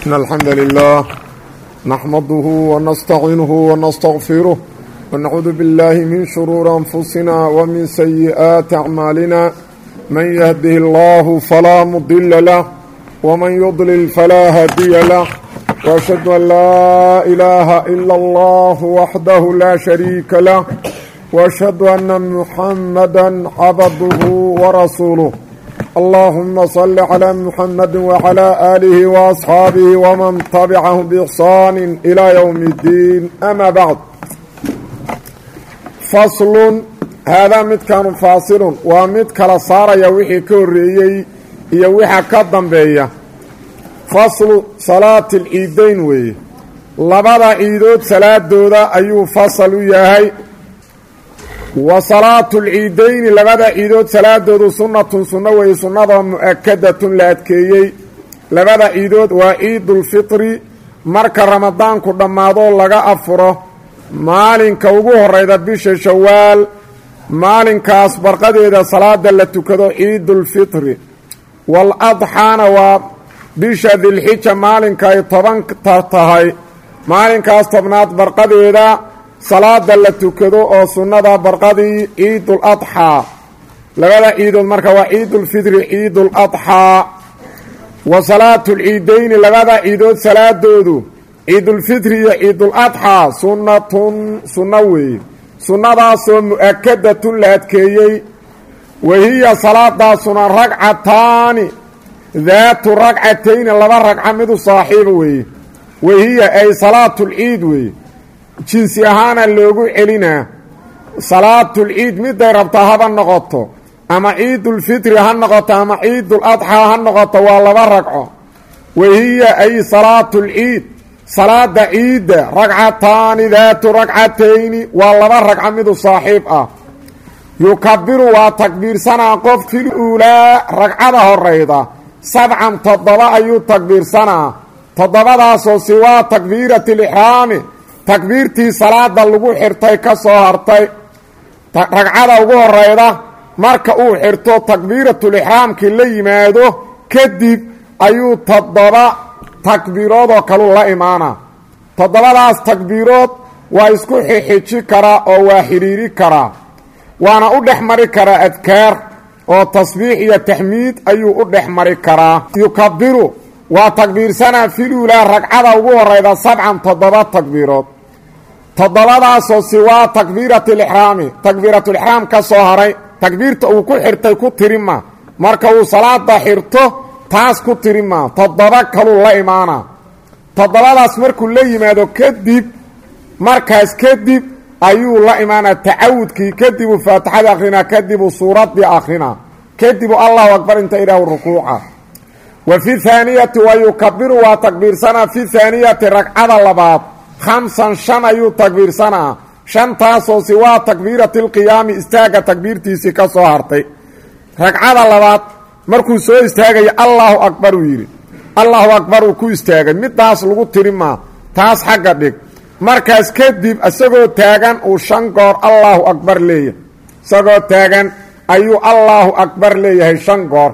إن الحمد لله نحمده ونستعينه ونستغفره ونعوذ بالله من شرور أنفسنا ومن سيئات أعمالنا من يهده الله فلا مضل له ومن يضلل فلا هادي له وأشهد أن لا إله إلا الله وحده لا شريك له وأشهد أن محمدا عبده ورسوله اللهم صل على محمد وعلى آله وأصحاabه ومن تبعهم بإحsaan إلى يوم الدين أmا bعd fasl haadaa midkanu faasilun waa mid kala saaraya wixii ka horeeyey iyo waxa ka dambeeya faslu salaati اlciidayn weeye labada ciidood salaadooda ayuu fasal u yahay wa salaatu lciidayni labada ciidood salaadoodu sunnatun sunno weeye sunnada mu-akadatun la adkeeyey labada ciidood waa ciidulfitri marka ramadaanku dhammaadoo laga afuro maalinka ugu horeyda bisha shawaal maalinkaas barqadeeda salaada la tukado ciidulfitri wal adxaana waa bisha dilxija maalinka ay tobanka tahay maalinkaas tobnaad barqadeeda salaada la tukado oo sunnada barqadii ciidul adxaa labada ciidood marka waa ciidulfitri ciidul adxaa wa salaatu lciidayni labada ciidood salaadoodu ciidulfitri iyo ciidul adxaa sunnatun sunno weeye sunnadaasoo mu-akadatun la adkeeyey wahiya salaadaasuna ragcataani daatu ragcatayni laba ragca midu saaxiiba weeye wahiya ay salaatulciid weeye jinsi ahaana loogu celinaa salaatulciid miday rabtaa haba noqoto ama ciidulfitri ha noqoto ama ciidul adxaa ha noqoto waa laba ragco wahiya ay salaatulciid salaada ciidda ragcataani daatu ragcatayni waa laba ragco midu saaxiib ah yukabiru waa takbiirsanaa qof fil uulaa ragcada horeyda sabcan toddoba ayuu takbiirsanaa toddobadaasoo siwaa takbiirati lixraami takbiirtii salaada lagu xirtay ka soo hartay ragcada ugu horeyda marka uu xirto takbiiratulixraamkii la yimaado kadib ayuu toddoba takbiiroodoo kaluu la imaanaa toddobadaas takbiirood waa isku xixiji karaa oo waa xidhiiri karaa waana u dhex mari karaa adkaar oo tasbiix iyo taxmiid ayuu u dhex mari karaa yukabiru waa takbiirsanaa filulaa ragcada ugu horeyda sabcan toddoba takbiirood toddobadaasoo siwaa takbiiratilixraami takbiiratulixraam ka soo haray takbiirta uu ku xirtay ku tirima marka uu salaada xirto taas ku tirima toddoba kaluu la imaanaa toddobadaas markuu la yimaado kadib markaas kadib ayuu la imaanaa tacawudkii kadibuu faatixada akrinaa kadibuu suuraddii akrinaa kadibuu allahu akbar inta idhaahu rukuuca wa fi haaniyati wa yukabiru waa takbiirsanaa fi haaniyati ragcada labaad khamsan shan ayuu takbiirsanaa shantaasoo siwaa takbiirati lqiyaami istaaga takbiirtiisii ka soo hartay ragcada labaad markuu soo istaagaya allaahu akbar uu yidhi allahu akbar uu ku istaagay midaas lagu tirimaa taas xagga dhig markaas kadib isagoo taagan uu shan goor allaahu akbar leeyahay isagoo taagan ayuu allaahu akbar leeyahay shan goor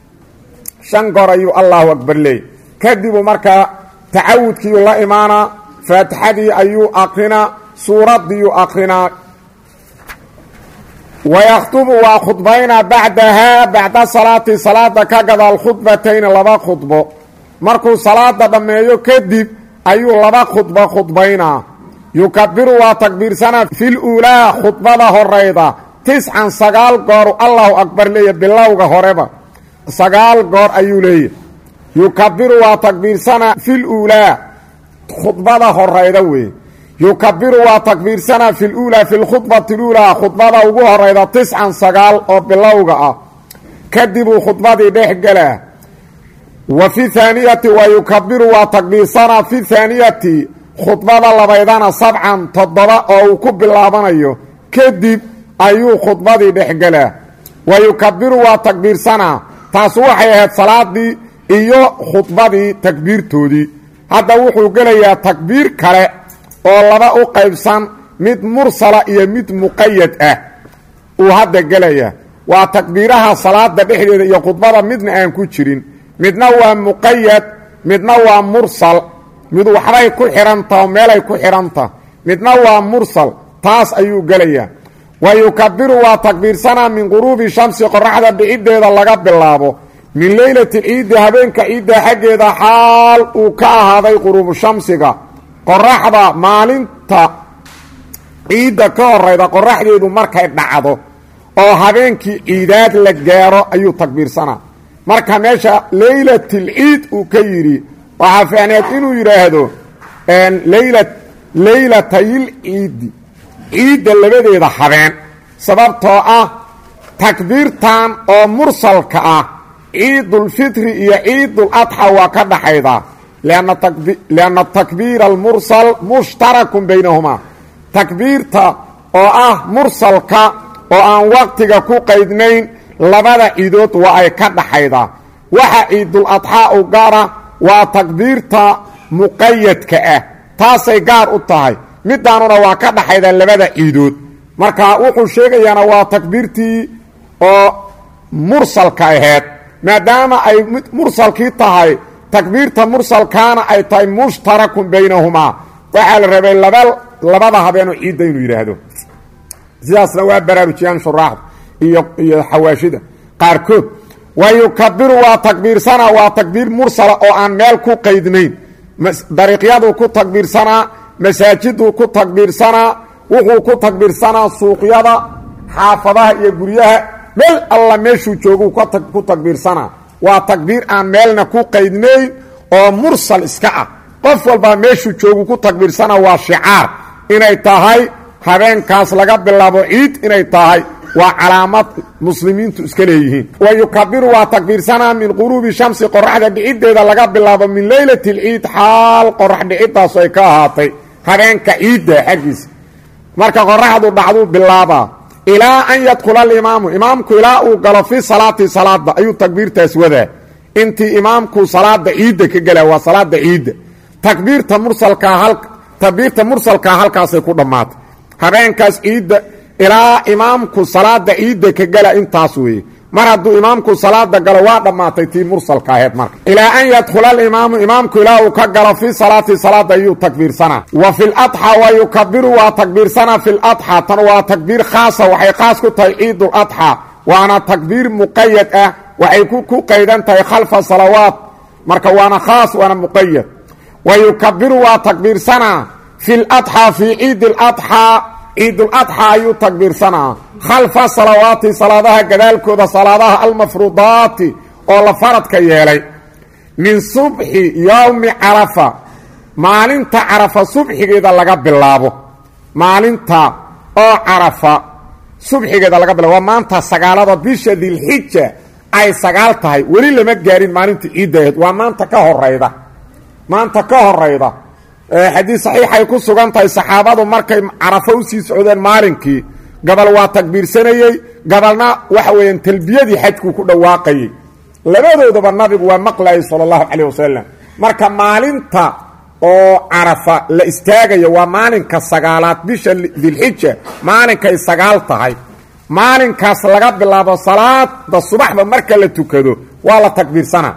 shan goor ayuu allahu akbar leeyahy kadibuu markaa tacawudkiiu la imaanaa faatixadii ayuu akrinaa suuraddiiyuu akrinaa wayakhdubu waa khudbaynaa bacdahaa bacda salaati salaada ka gadaal khudbatayni laba khudbo markuu salaada dhammeeyo kadib ayuu laba khudbo khudbaynaa yukabiru waa takbiirsanaa fil uulaa khudbada horeyda tiscan sagaal gooru allahu akbar leeya bilowga horeba sagaal goor ayuu leeyahy yukabiru waa takbiirsanaa fil uulaa khudbada horeyda weeye yukabiru waa takbiirsanaa fi luulaa fi lkhudbati luulaa khudbada ugu horeyda tiscan sagaal oo bilowga ah kadibuu khudbadii dhex gelaa wa fi haaniyati wa yukabiru waa takbiirsanaa fi haaniyati khudbada labaydana sabcan toddoba oo uu ku bilaabanayo kadib ayuu khudbadii dhex gelaa wa yukabiru waa takbiirsanaa taas waxay ahayd salaadii iyo khudbadii takbiirtoodii hadda wuxuu gelayaa takbiir kale oo laba u qaybsan mid mursala iyo mid muqayad ah uu hadda gelayaa waa takbiiraha salaada dhexdeeda iyo khudbada midna aan ku jirin midna waa muqayad midna waa mursal mid waxbay ku xidhantaha oo meelay ku xidhantah midna waa mursal taas ayuu gelayaa wa yukabiru waa takbiirsanaa min quruubi shamsi qoraxda dhiciddeeda laga bilaabo min leylati ciiddi habeenka ciidda xaggeeda xaal uu ka ahaaday quruubu shamsiga qoraxda maalinta ciidda ka horayda qoraxdeedu markay dhacdo oo habeenkii ciidaad la gaaro ayuu takbiirsanaa marka meesha leylatilciid uu ka yidhi waxaa fiicneed inuu yidhaahdo leyla leylatayil ciiddi ciidda labadeeda habeen sababtoo ah takbiirtan oo mursalka ah ciidulfitri iyo ciiduladxa waa ka dhaxaydaa lianna takbiira almursal mushtarakun baynahumaa takbiirta oo ah mursalka oo aan waqtiga ku qaydnayn labada ciidood waa ay ka dhaxaydaa waxa ciiduladxaa u gaara waa takbiirta muqayadka ah taasay gaar u tahay midaanuna waa ka dhaxaydaa labada ciidood marka wuxuu sheegayaana waa takbiirtii oo mursalka aheyd maadaama ay mursalkii tahay takbiirta mursalkaana ay tahay mushtarakun baynahumaa waxaa la rabay laba labada habeenoo ciidda inuu yidhaahdo sidaasna waa baraarujiyaan shuraaxda iyo iyo xawaashida qaarkood wa yukabiru waa takbiirsanaa waa takbiir mursala oo aan meel ku qaydnayn dariiqyaduu ku takbiirsanaa masaajiduu ku takbiirsanaa wuxuu ku takbiirsanaa suuqyada xaafadaha iyo guryaha meel alla meeshuu jooguu ku takbiirsanaa waa takbiir aan meelna ku qaydnayn oo mursal iska ah qof walbaa meeshuu joogu ku takbiirsanaa waa shicaar inay tahay habeenkaas laga bilaabo ciid inay tahay waa calaamad muslimiintu iska leeyihiin wa yukabiru waa takbiirsanaa min quruubi shamsi qoraxda dhiciddeeda laga bilaabo min leylati lciid xaal qorax dhicidaasu ay ka ahaatay habeenka ciidda xaggiisa marka qoraxdu dhacduu bilaabaa ilaa an yadkula alimaamu imaamku ilaa uu galo fii salaati salaada ayuu takbiirtaas wadaa intii imaamku salaada ciidda ka gela waa salaada ciidda takbiirta mursalkaa takbiirta mursalkaa halkaasay ku dhammaatay habeenkaas ciidda ilaa imaamku salaada ciidda ka gala intaas weeye mar hadduu imaamku salaada galo waa dhammaatay tii mursalka aheyd marka ilaa an yadkhula alimaamu imaamku ilaa uu ka galo fii salaati salaada ayuu takbiirsanaa wa fi ladxaa wa yukabiru waa takbiirsanaa fi ladxaa tan waa takbiir khaasa waxay khaas ku tahay ciiduladxaa waana takbiir muqayad ah waxay ku qaydan tahay khalfa salawaat marka waana khaas waana muqayad wa yukabiru waa takbiirsanaa fi ladxaa fii ciidi ladxaa ciiduladxaa ayuu takbiirsanaa khalfa salawaati salaadaha gadaalkooda salaadaha almafruudaati oo la faradka yeelay min subxi yowmi carafa maalinta carafa subxigeeda laga bilaabo maalinta oo carafa subxigeeda laga bilabo waa maanta sagaalada bisha dilxija ay sagaal tahay weli lama gaarin maalinta ciidda aheed waa maanta ka horayda maanta ka horayda xadiis saxiixay ku sugan tahay saxaabadu markay carafo usii socdeen maalinkii gabal waa takbiirsanayey gabalna waxa weeyaan talbiyadii xajkuu ku dhawaaqayey labadoodaba nabigu waa maqlayay sala allahu calayh wasalam marka maalinta oo carafa la istaagayo waa maalinka sagaalaad bisha dilxija maalinkay sagaal tahay maalinkaas laga bilaabo salaada subaxda marka la tukado waa la takbiirsanaa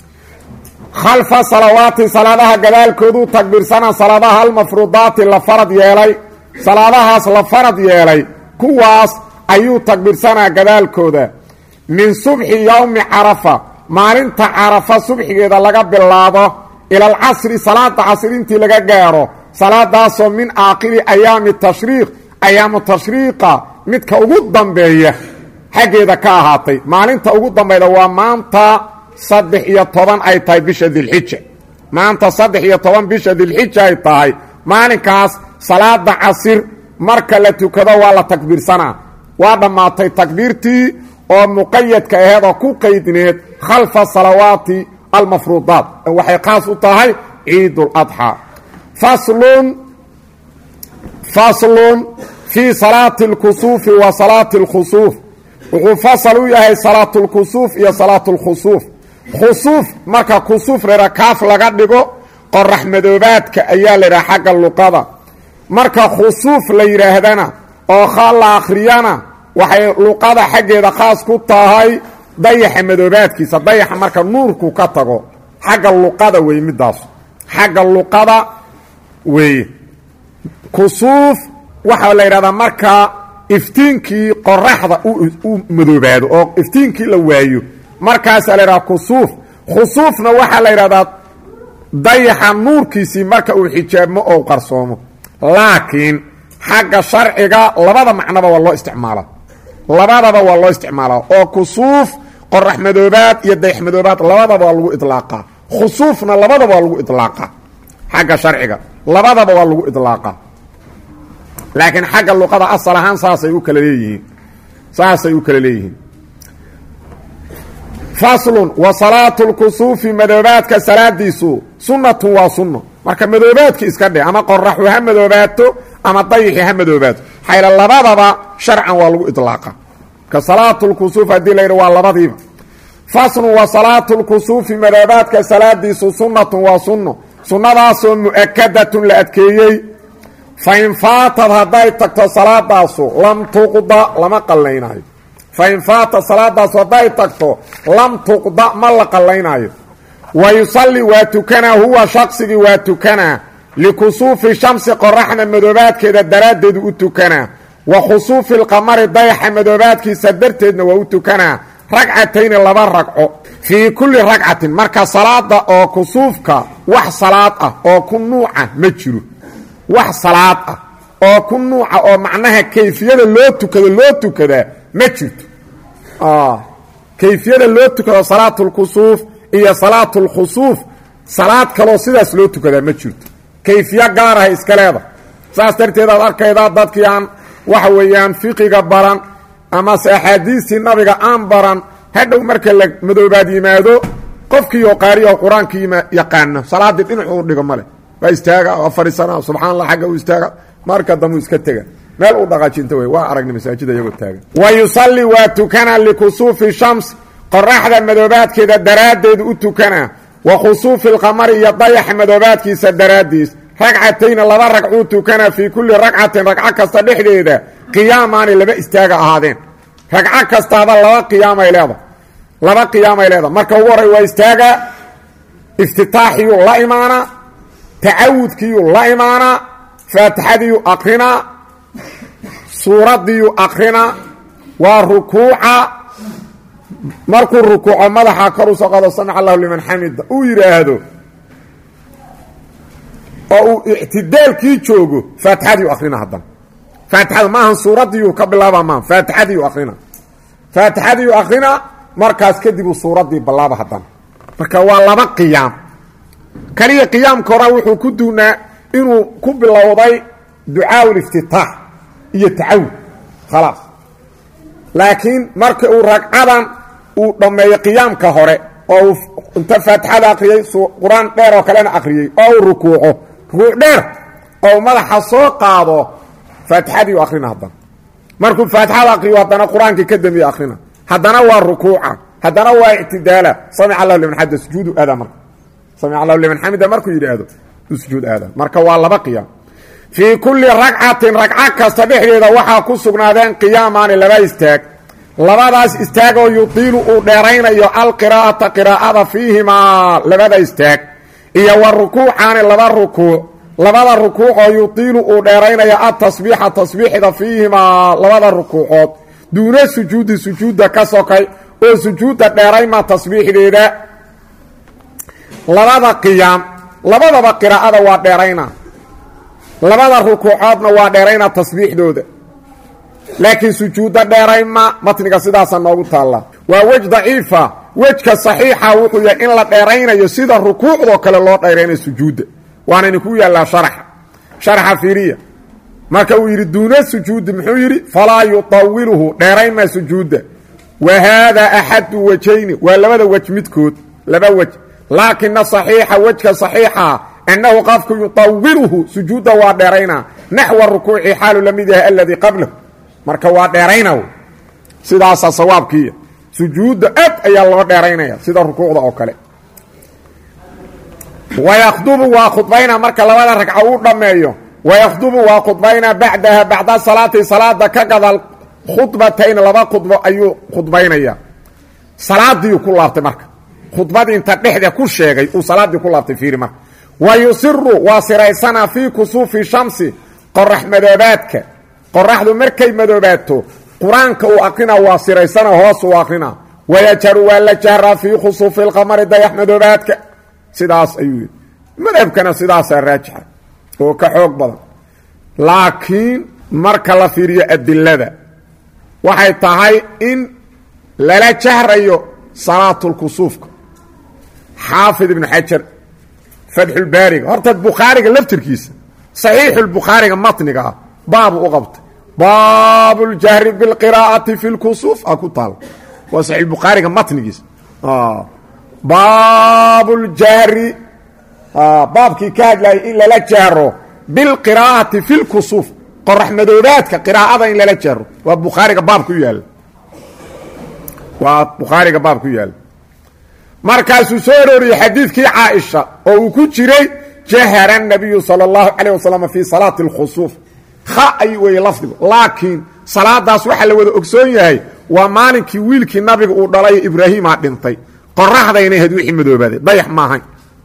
khalfa salawaati salaadaha gadaalkooduu takbiirsanaa salaadaha almafruudaati la farad yeelay salaadahaas la farad yeelay kuwaas ayuu takbiirsanaa gadaalkooda min subxi yowmi carafa maalinta carafa subxigeeda laga bilaabo ila alcasri salaada casri intii laga gaaro salaadaasoo min aakhiri ayaami tashriiq ayaamu tashriiqa midka ugu dambeeya xaggeeda ka ahaatay maalinta ugu dambayda waa maanta saddex iyo toban ay tahay bisha dilxija maanta saddex iyo toban bisha dilxija ay tahay maalinkaas salaada casir marka la tukado waa la takbiirsanaa waa dhammaatay takbiirtii oo muqayadka aheed oo ku qaydneed khalfa salawaati almafruudaat waxay khaas u tahay ciiduladxaa faslun faslun fii salaati اlkusuufi wa salaati اlkhusuuf wuxuu fasal u yahay salaatu اlkusuuf iyo salaatu اlkhusuuf khusuuf marka kusuuf ladha kaaf laga dhigo qorax madoobaadka ayaa la yidhaha xagga luqada marka khusuuf la yidhaahdana oo khaal la akhriyana waxay luqada xaggeeda khaas ku tahay dayaxa madoobaadkiisa dayaxa marka nuurku ka tago xagga luqada weeye midaasu xagga luqada weeye kusuuf waxaa la yidhahdaa markaa iftiinkii qoraxda u madoobaado oo iftiinkii la waayo markaasaa la yidhahdaa kusuuf khusuufna waxaa la yidhahdaa dayaxa nuurkiisii marka uu xijaabmo oo qarsoomo laakiin xagga sharciga labada macnoba waa loo isticmaalaa labadaba waa loo isticmaalaa oo kusuuf qorax madoobaad iyo dayax madoobaad labadaba waa lagu idlaaqaa khusuufna labadaba waa lagu idlaaqaa xagga sharciga labadaba waa lagu idlaaqaa laakiin xagga luqada asal ahaan saasay u kala leeyihiin saasay u kala leeyihiin faslun wa salaatu lkusuufi madoobaadka salaadiisu sunnatun waa sunno marka madoobaadki iska dhe ama qoraxu ha madoobaato ama dayixi ha madoobaato xayla labadaba sharcan waa lagu idlaaqa marka salaatu lkusuuf haddii la yidhi waa labadiiba faslun wa salaatu lkusuufi madoobaadka salaadiisu sunnatun waa sunno sunnadaasoo mu'akadatun la adkeeyey fain faatad hadday tagto salaadaasu lam tuqda lama qallaynaayo fain faata salaadaasu hadday tagto lam tuqda ma la qallaynaayo wa yusalli waa tukanaa huwa shaqsigii waa tukanaa likusuufi shamsi qoraxna madoobaadkeeda daraaddeedu u tukanaa wa khusuufi lqamari dayaxa madoobaadkiisa darteedna waa u tukanaa ragcatayni laba ragco fii kulli ragcatin marka salaada oo kusuufka wax salaad ah oo ku nuuca ma jiro wax salaad ah oo ku nuuca oo macnaha kayfiyada loo tukado loo tukadaa ma jirto kayfiyada loo tukado salaatulkusuuf iyo salaatulkhusuuf salaad kaloo sidaas loo tukadaa ma jirto kayfiyo gaaraha iska leeda saas darteed aad arkaydaa dadkii aan waxa weeyaan fiqiga baran amase axaadiistii nabiga aan baran hadhow marka la madoobaad yimaado qofkii oo qaariya oo qur-aankii yaqaano salaaddii dhinacu u dhigo male waa istaaga waa fadhiisana subxana allah xagga u istaaga marka dambu iska tega meel u dhaqaajinta wey waa aragna masaajida iyagoo taagan wa yusalli waa tukanaa likusuufi shams qoraxda madoobaadkeeda daraaddeedu u tukanaa wa khusuufi lqamari iyo dayaxa madoobaadkiisa daraaddiis ragcatayna laba ragcuu tukanaa fii kulli ragcatin ragco kasta dhexdeeda qiyaamaani laba istaaga ahaadeen ragco kastaaba laba qiyaamay leeda laba qiyaamay leeda marka ugu horey waa istaaga iftitaaxiyuu la imaanaa tacawudkiiyuu la imaanaa faatixadiiyuu akrinaa suuraddiiyuu akrinaa waa rukuuca markuu rukuuco madaxa kor u soo qado samic allahu liman xamida uu yidhaahdo oo uu ictidaalkii joogo faatixadiiu akrina haddana faatixada maahan suuraddiiyuu ka bilaaba maaha faatixadiiu akrina faatixadiiu akrina markaas kadib uu suuraddii ballaaba haddana marka waa laba qiyaam kaliya qiyaamka hora wuxuu ku duunaa inuu ku bilowday ducaa liftitaax iyo tacawud khalaas laakiin marka uu ragcadan uu dhammeeyo qiyaamka hore oo uu inta faatixada akriyey qur-aan dheer oo kalena akriyey oo uu rukuuco rukuuc dheer oo madaxa soo qaado faatixadii u akrina haddana markuu faatixada akriyo haddana qur-aankii ka dambeeye akrina haddana waa rukuuca haddana waa ictidaala samic allahu liman xamida sujuudu aada marka samic allahu liman xamida markuu yidhaahdo sujuud aada marka waa laba qiyaam fii kulli ragcatin ragco kasta dhexdeeda waxaa ku sugnaadeen qiyaamaani laba istaag labadaas istaagoo yudiilu uu dheeraynayo alqiraa'ata qiraa'ada fiihimaa labada istaag iyo wa rukuucaani laba rukuuc labada rukuucoo yudiilu uu dheeraynayo atasbiixa tasbiixda fiihimaa labada rukuucood duuna sujuudi sujuudda ka sokay oo sujuudda dheerayma tasbiixdeeda labada qiyaam labadaba qiraa'ada waa dheerayna labada rukuucoodna waa dheerayna tasbiixdooda laakiin sujuudda dheerayma matniga sidaasa noogu taalla waa wej daciifa wejka saxiixa wuxuu yahay in la dheeraynayo sida rukuucdoo kale loo dheeraynayo sujuudda waana idinku yaallaa sharaxa sharaxa fiiriya marka uu yidhi duuna sujuudi muxuu yidhi falaa yutawiluhu dheeraynma sujuudda wa haadaa axadu wajayni waa labada wej midkood laba wej laakina saxiixa wejka saxiixa annahu qofku yutawiluhu sujuudda waa dheeraynaa naxwa rukuuci xaalu la mid yahay aladii qablahu marka waa dheerayna sidaasaa sawaabkiiya sujuudda aad ayaa loo dheeraynaya sida rukuucda oo kale wayakhdubu waa khudbayna marka labada ragco uu dhammeeyo wayakhdubu waa khudbaynaa bacdaha bacda salaati salaada ka gadal khudbatayn laba khudbo ayuu khudbaynaya salaadiiu ku laabtay marka khudbadii inta dhexda ku sheegay uu salaaddii ku laabtay fiiri marka wa yusiru waa siraysanaa fii kusuufi shamsi qorax madoobaadka qoraxdu markay madoobaato qur-aanka uu aqrinaa waa siraysana hoos uu aqrinaa wayajaru waa la jahraa fii khusuufi lqamari dayax madoobaadka sidaas ayuu yidhi madhabkana sidaasaa raajixa oo ka xoog badan laakiin marka la fiiriyo adilada waxay tahay in lala jahrayo salaatulkusuufka xaafid ibnu xajar fatxulbaariga horta bukhaariga laftirkiisa saxiixulbukhaariga matniga ah baabu u qabtay baabu ljahri bilqiraa'ati fi lkusuuf a ku taal waa saxiixulbukhaariga matnigiisa baabu ljahri baabkii ka hadlayay in lala jahro bilqiraa'ati fi lkusuuf qorax madoobaadka qiraa'ada in lala jahro waa bukhaariga baab ku yaalla waa bukhaariga baab ku yaalla markaasuu soo arooriyey xadiidkii caaisha oo uu ku jiray jahara nabiyu sala allahu calayh wasalam fii salaati alkhusuuf kha ay weeye lafdigu laakiin salaadaas waxaa la wada ogsoon yahay waa maalinkii wiilkii nabiga uu dhalay ibraahiimaa dhintay qoraxdayna ahayd wixii madoobaaday dayax maahayn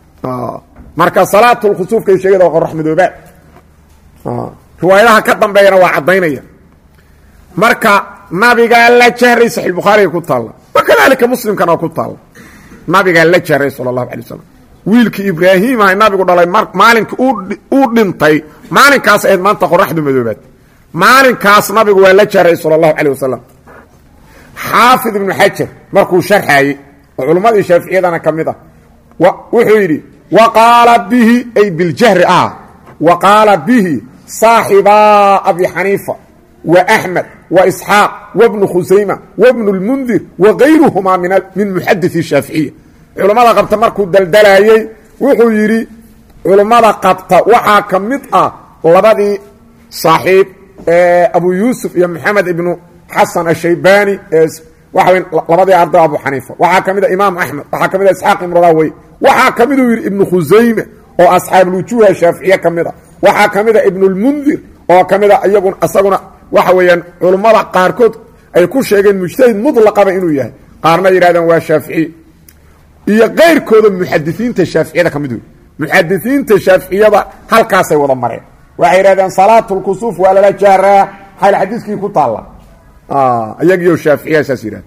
marka salaatulkhusuufkay sheegada waa qorax madoobaad riwaayadaha ka dambeeyana waa caddaynaya marka nabigaa la jahray saxiix bukhaariga ku taalla wakadalika muslimkana waa ku taalla nabigaa la jahray sala allahu alay wasalam wiilkii ibraahiima nabigu dhalay maalinkii uu dhintay maalinkaas ahayd maanta qoraxdu madoobaad maalinkaas nabigu waa la jahray sala allahu calayh wasalam xaafid ibnu xajar markuu sharxaayey oo culummadii shaaficiyadana ka mid ah wuxuu yidhi wa qaala bihi ay biljahri ah wa qaala bihi saaxibaa abi xaniifa wa axmed wa isxaaq wabnu khusayma wabnu lmundir wa kayruhumaa min muxadii shaaficiya culummada qabta markuu daldalaayey wuxuu yidhi culummada qabta waxaa ka mid ah labadii saaxiib abu yuusuf iyo maxamed ibnu xasan ashaybaani waxa labadii arday abu xaniifa waxaa ka mid a imaam axmed waxaa ka mid a isxaaq ibnu raawey waxaa ka miduu yidhi ibnu khusayme oo asxaabulwujuuha shaaficiye ka mid a waxaa ka mid a ibnulmundir oo ka mid a iyagun isaguna waxa weeyaan culummada qaarkood ay ku sheegeen mujtahid mutlaqaba inuu yahay qaarna yidhahdeen waa shaaficiy iyo keyrkooda muxadisiinta shaaficiyada ka mid wey muxadisiinta shaaficiyada halkaasay wada mareen waxay yidhahdeen salaatulkusuuf waa lala jahraa xayl xadiiskii ku taalla iyagiyo shaaficiya saas yidhahda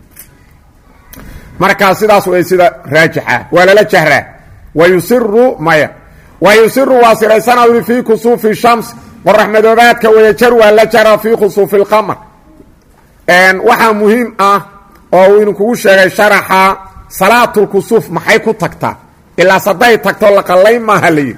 markaa sidaas way sida raajixa waa lala jahraa wa yusiru maya wa yusiru waa siraysana ui fii kusuufi shams qorax madoobaadka wayajar waa la jahraa fii khusuufi lqamar waxaa muhiim ah oo uu idinkugu sheegay sharaxa salaatulkusuuf maxay ku tagtaa ilaas hadday tagto laqallay maaha layidhi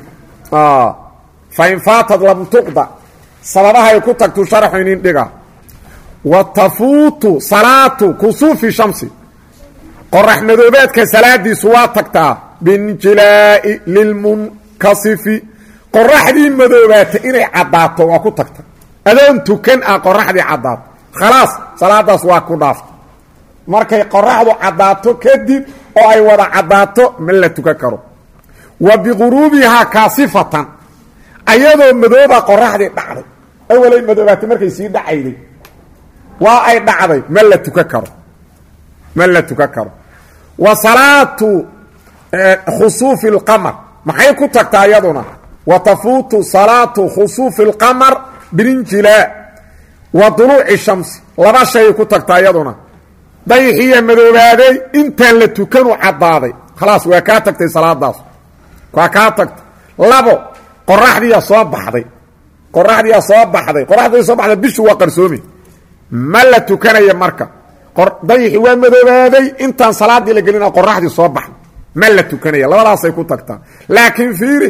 fa in faatad lam tuqda sababahay ku tagtu sharaxu inin dhiga wa tafuutu salaatu kusuufi shamsi qorax madoobaadka salaadiisu waa tagtaa binjilaa'i lilmunkasifi qoraxdii madoobaata inay caddaato waa ku tagta adoon tukan ah qoraxdii caddaato khalaas salaadaas waa ku dhaafta markay qoraxdu caddaato kadib oo ay wada caddaato ma la tukan karo wa biquruubihaa kaasifatan ayadoo madooba qoraxdii dhacday awalay madoobaatay markay sii dhacayday waa ay dhacday ma la tukan karo ma la tukan karo wa salaatu khusuufi اlqamar maxay ku tagtaa iyaduna wa tafuutu salaatu khusuufi اlqamar bilinjilaa wa duluuci shamsi laba shay ku tagtaa iyaduna dayixiya madoobaaday intaan la tukanu caddaaday khalaas waa kaa tagtay salaadaas waa kaa tagtay labo qoraxdiiya soo baxday qoraxdiiya soo baxday qoraxdii soo baxday bishu waa qarsoomi ma la tukanaya marka dayixi waa madoobaaday intaan salaadii la gelina qoraxdii soo baxday ma la tukanaya labadaasay ku tagtaa laakiin fiiri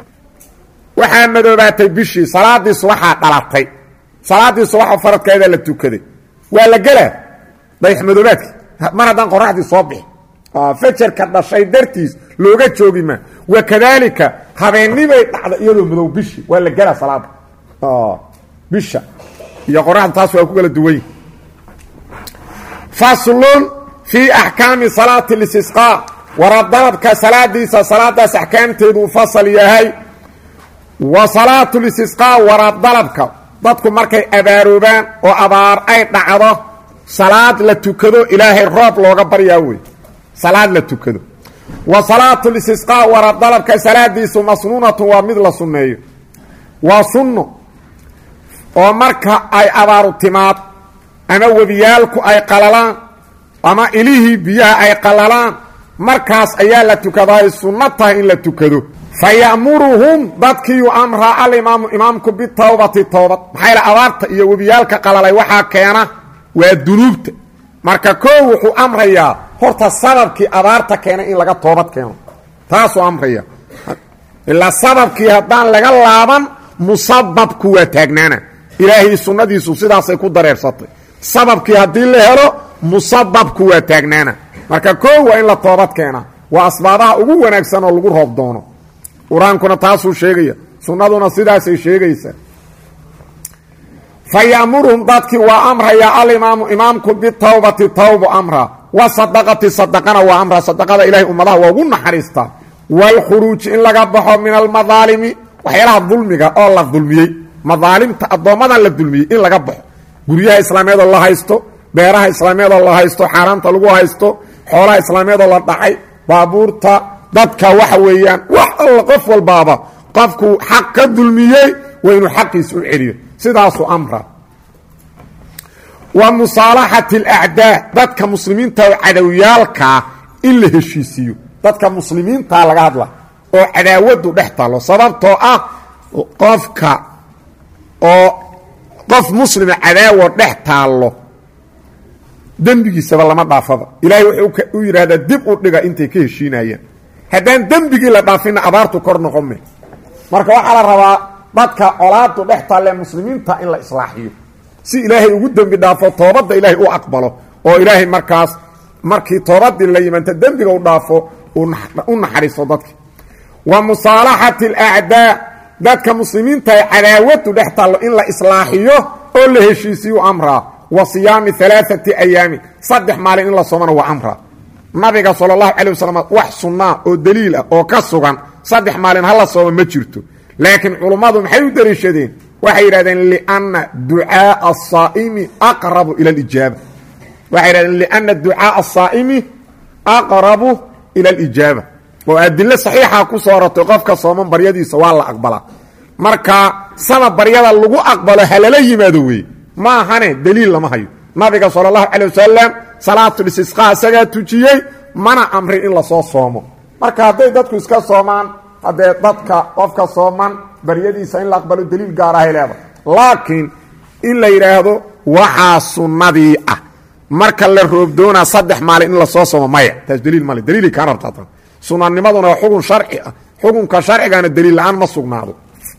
waxaa madoobaatay bishii salaadii subaxaa dhalatay salaadii subaxa faradkeeda la tukaday waa la gelaa dayax madoobaadki mar haddaan qoraxdii soo bixi fajarka dhashay dartiis looga joogi maa wa kadaalika habeennibay dhacda iyadoo madow bishi waa la gelaa salaada bisha iyo qoraxda taas waa ku kala duwany faslun fii axkaami salaati listisqaa waradalabka salaadiisa salaadaas axkaamteeduu fasal yahay wa salaatu listisqaa waradalabka dadku markay abaaroobaan oo abaar ay dhacdo salaad la tukado ilaahay roob looga baryaa wey salaad la tukado wa salaatu listisqaa wara dalabka salaadiisu masnuunatun waa mid la sunneeyo waa sunno oo marka ay abaaru timaad ama webiyaalku ay qalalaan ama ilihii biyaha ay qalalaan markaas ayaa la tukadaa ay sunno tahay in la tukado fa ya'muruhum dadkiiyu amraa alimaamu imaamku bitawbati towbad maxaa yla abaarta iyo webiyaalka qalalay waxaa keena waa dunuubta marka koo wuxuu amrayaa horta sababkii abaarta keenay in laga toobad keeno taasuu amraya ilaa sababkii haddaan laga laaban musababku waa taagnaana ilaahay sunnadiisu sidaasay ku dareersatay sababkii haddii la helo musababku waa taagnaana marka koo waa in la toobad keena waa asbaabaha ugu wanaagsan oo lagu roob doono qur-aankuna taasuu sheegaya sunnaduna sidaasay sheegaysaa fa ya'muruhum dadkii waa amrayaa alimaamu imaamku bitawbati tawbu amra wa sadaqati sadaqana waa amra sadaqada ilahay ummadaha waa ugu naxariistaa waalkhuruuji in laga baxo min almadaalimi waxyaalaha dulmiga oo la dulmiyey madaalimta addoommadan la dulmiyey in laga baxo guryaha islaameed oo la haysto beeraha islaameed oo la haysto xaaraanta lagu haysto xoolaha islaameed oo la dhacay baabuurta dadka waxa weeyaan wax alla qof walbaaba qofkuu xaq ka dulmiyey waa inuu xaqiisa u celiyo sidaasuu amra wa musaalaxati alacdaa dadka muslimiinta oo cadowyaalkaa in la heshiisiiyo dadka muslimiintaa laga hadla oo cadaawadu dhex taallo sababtoo ah qofka oo qof muslima cadaawo dhex taallo dembigiisaba lama dhaafaba ilaahay wuxuu u yidhaahdaa dib u dhiga intay ka heshiinayaan haddaan dembigii la dhaafinna abaartu kor noqon me marka waxaa la rabaa dadka colaadu dhex taalle muslimiinta in la islaaxiyo si ilaahay ugu dembi dhaafo toobadda ilaahay u aqbalo oo ilaahay markaas markii toobadii la yimaanta dembiga u dhaafo u naxariiso dadki wa musaalaxati alacdaa dadka muslimiinta ay cadaawadu dhex taallo in la islaaxiyo oo la heshiisiyu amraa wa siyaami alaaati ayaami saddex maalin in la soomana waa amraa nabiga sala allahu calay wasalam wax sunnaa oo daliil ah oo ka sugan saddex maalin hala sooma ma jirto laakiin culummadu maxay u daliishadeen waxay yidhahdeen lianna ducaaa asaa'imi aqrabu ila alijaaba waxay yidhahdeen lianna ducaaa asaa'imi aqrabu ila alijaaba oo adilo saxiixa ku soo rortay qofka sooman baryadiisa waa la aqbalaa marka sama baryada lagu aqbalo halala yimaado weeye ma ahane daliil lama hayo nabiga sala allahu calay wasalam salaatulistisqaa isagaa tujiyey mana amrin in lasoo soomo marka hadday dadku iska soomaan haddee dadka qofka sooman baryadiisa in la aqbalo daliil gaarahay leeda laakiin in la yidhaahdo waxaa sunnadii ah marka la roobdoonaa saddex maalin in lasoo soomo maya taas daliil male daliilay kaan rabtaa sunanimaduna waa xugun sharci ah xukunka sharcigana daliil la-aan ma sugnaado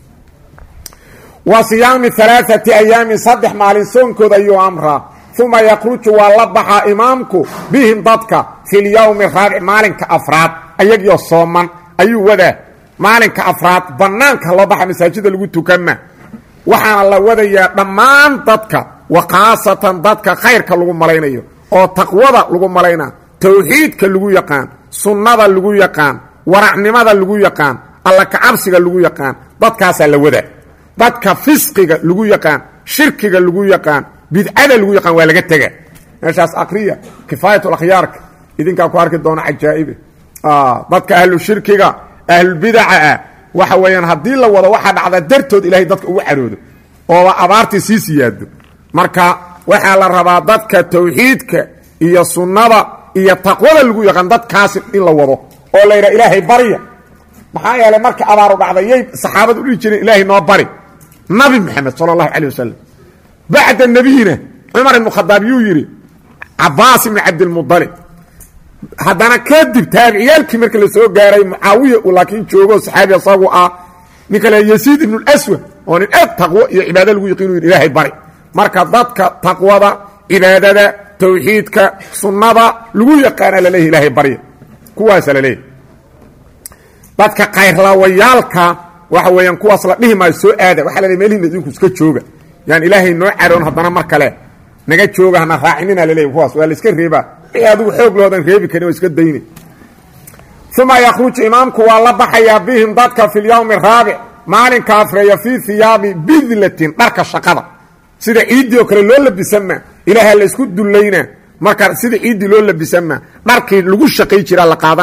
wa siyaami alaaati ayaamin saddex maalin soonkooda ayuu amraa uma yakruju waa la baxaa imaamku bihim dadka fi lyowmi raabic maalinka afraad ayagiyo sooman ayuu wadaa maalinka afraad bannaanka loo baxa masaajida lagu tukama waxaana la wadayaa dhammaan dadka wa khaasatan dadka khayrka lagu malaynayo oo taqwada lagu malaynaa towxiidka lagu yaqaan sunnada lagu yaqaan waracnimada lagu yaqaan alla kacabsiga lagu yaqaan dadkaasaa la wadaa dadka fisqiga lagu yaqaan shirkiga lagu yaqaan bidcada lagu yaqaan waa laga tega meeshaas akriya kifaayatulakhyaarka idinkaa ku arki doona cajaa'ibe dadka ahlu shirkiga ahlulbidaca ah waxa weeyaan haddii la wado waxaa dhacda dartood ilahay dadka ugu caroodo ooba abaartii sii siyaado marka waxaa la rabaa dadka tawxiidka iyo sunnada iyo taqwada lagu yaqaan dadkaasi in la wado oo la yidhaha ilaahay barya maxaa yeelay marka abaaru dhacday yay saxaabadu u dhihi jireen ilaahay noo bari nabi maxamed sala allahu calay wasalam bacda nebiyina cumar ibnu khadaab yuu yidhi cabaas ibni cabdilmudalib haddana kadib taabiciyaalkii marka la soo gaaray mucaawiya uu laakiin joogo saxaabi asagu ah ninka le yasiid ibnu aswad oo nin aad taqwo iyo cibaado lagu yaqiinu yidhi ilaahay bari marka dadka taqwada cibaadada tawxiidka sunnada lagu yaqaana laleeyahy ilaahay barya kuwaasa laleeyahy dadka kayrlaawayaalka waxa weeyaan kuwaas la dhihi maayo soo aada waxa la leey meelhiina idinku iska jooga yaan ilaahay noo caroon haddana mar kale naga jooga hana raacinina laleeyahy kuwaas waa la iska reebaa wixii adigu xoog loodan reebi karin waa iska dayne uma yakhruju imaamku waa la baxayaa bihim dadka fi lyowmi araabic maalinka afreeya fii hiyaabi bidlatin dharka shaqada sida ciiddii oo kale loo labisanma ilaaha la isku dullayna marka sida ciiddii loo labisanma dharkii lagu shaqay jiraa la qaadana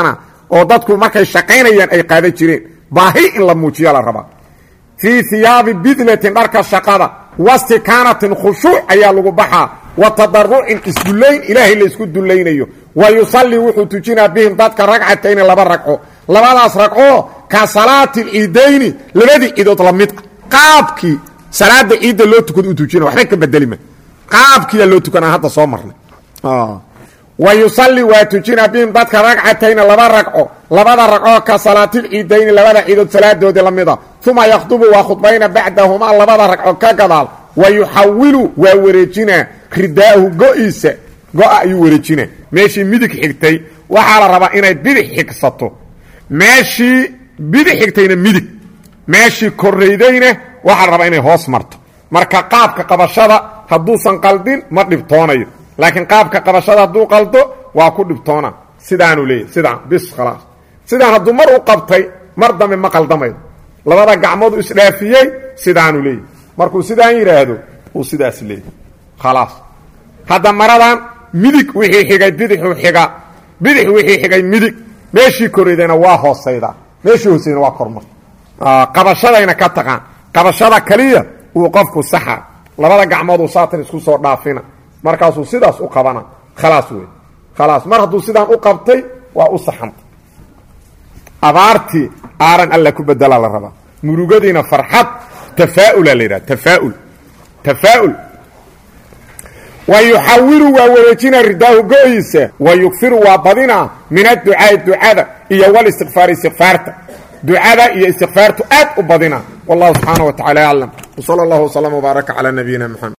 oo dadku markay shaqaynayaan ay qaadan jireen baahi in la muujiya la rabaa fii hiyaabi bidlatin dharka shaqada wastikaanatin khushuuc ayaa lagu baxaa wa tadarucin isdullayn ilaahay la isku dullaynayo wa yusallii wuxuu tujinaa bihim dadka ragcatayni laba ragco labadaas ragcoo ka salaati lciidayni labadii ciidood la mid ah qaabkii salaada ciidda loo tukado u tujina waxba ka bedelima qaabkiyaa loo tukanaa hadda soo marnay wa yusalli waa tujina bihim dadka ragcatayni laba ragco labada ragcoo ka salaatilciidayni labada ciidood salaadoodii la mida uma yakhdubu waa khudbayna bacdahumaa labada ragco ka gadaal wa yuxawilu waa wareejinaa ridaahu go-iisa go-a ayuu wareejinaa meeshii midig xigtay waxaa la rabaa inay bidix xigsato meeshii bidix xigtayna midig meeshii koraydayna waxaa la rabaa inay hoos marto marka qaabka qabashada hadduusan qaldin ma dhibtoonayo laakiin qaabka qabashada hadduu qaldo waa ku dhibtoona sidaanuu leeyahy sidaan bis khalaas sidaan hadduu mar u qabtay mar dambe ma qaldamayo labada gacmoodu isdhaafiyey sidaanuu leeyahy markuu sidaan yidhaahdo uu sidaas leeyahy khalaas hadda maradan midig wixii xigay bidixuu xiga bidix wixii xigay midig meeshii koraydayna waa hoosaydaa meeshii hoosayna waa kormar qabashadayna ka taqaan qabashada kaliya uu qofku saxa labada gacmood uu saatan isku soo dhaafina markaasuu sidaas u qabana khalaas wey khalaas mar hadduu sidaan u qabtay waa u saxanta abaartii aaran alla ku bedelaa la rabaa murugadiina farxad tafaa'ula la yidhaha tafaaul tafaa'ul wa yuxawilu waa wareejina ridaahu go-iisa wa yugfiru waa badina min adducaai ducada iyo walistikfaar istikfaarta ducada iyo istikfaartu aad u badina wallahu subxaana wa tacala aclam wsala allahu wslama wbaaraka calaa nabiyina mxamed